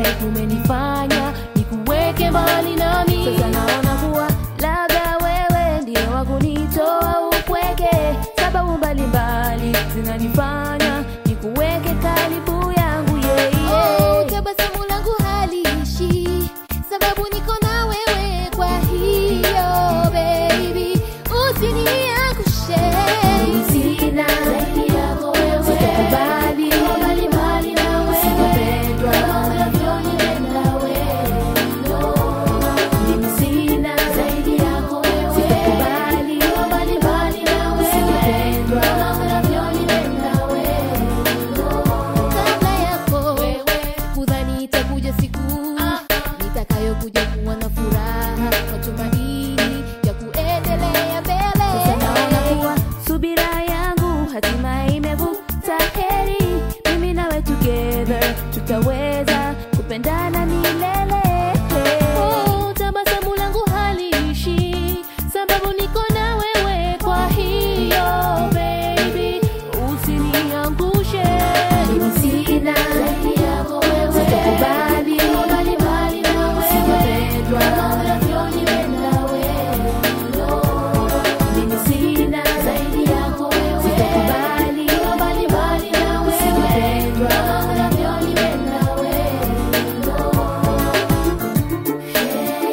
kumenifanya nikuweke mbali nami. Sasa naona kuwa labda wewe ndiye wa kunitoa upweke. Sababu mbalimbali zinanifanya nikuweke karibu yangu yeah, yeah. Oh, tabasamu langu haliishi sababu niko na wewe, kwa hiyo baby usiniangushe. Sina zaidi yako wewe, sitakubali mbali mbali nawe, sitapendwa unavyonipenda wewe. No, mimi sina zaidi yako wewe, sitakubali mbali mbali nawe, sitapendwa unavyonipenda wewe. kabla yako kudhani itakuja siku nitakayokuja kuwa na furaha matumaini ya kuendelea Sasa naona mbele kuwa subira yangu hatimaye imevuta heri. Mimi nawe together tutaweza kupendana milele. Oh, tabasamu langu haliishi sababu niko na wewe, kwa hiyo baby Usiniangushe, mimi sina zaidi yako wewe, sitakubali mbali mbali nawe, sitapendwa unavyonipenda wewe. No, mimi sina zaidi yako wewe, sitakubali mbali mbali nawe, sitapendwa unavyonipenda wewe. No. Hey,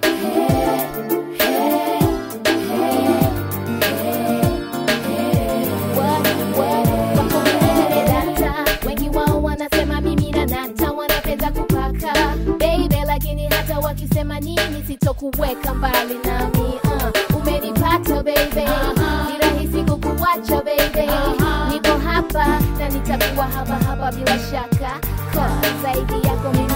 hey, wako milele data, wengi wao wanasema mimi na nata, wanapenda kupaka baby, lakini hata wakisema nini sitokuweka mbali nami. Uh, umenipata baby, ni rahisi kukuacha baby, niko hapa na nitakuwa hapa hapa bila shaka, 'Cause zaidi yako mimi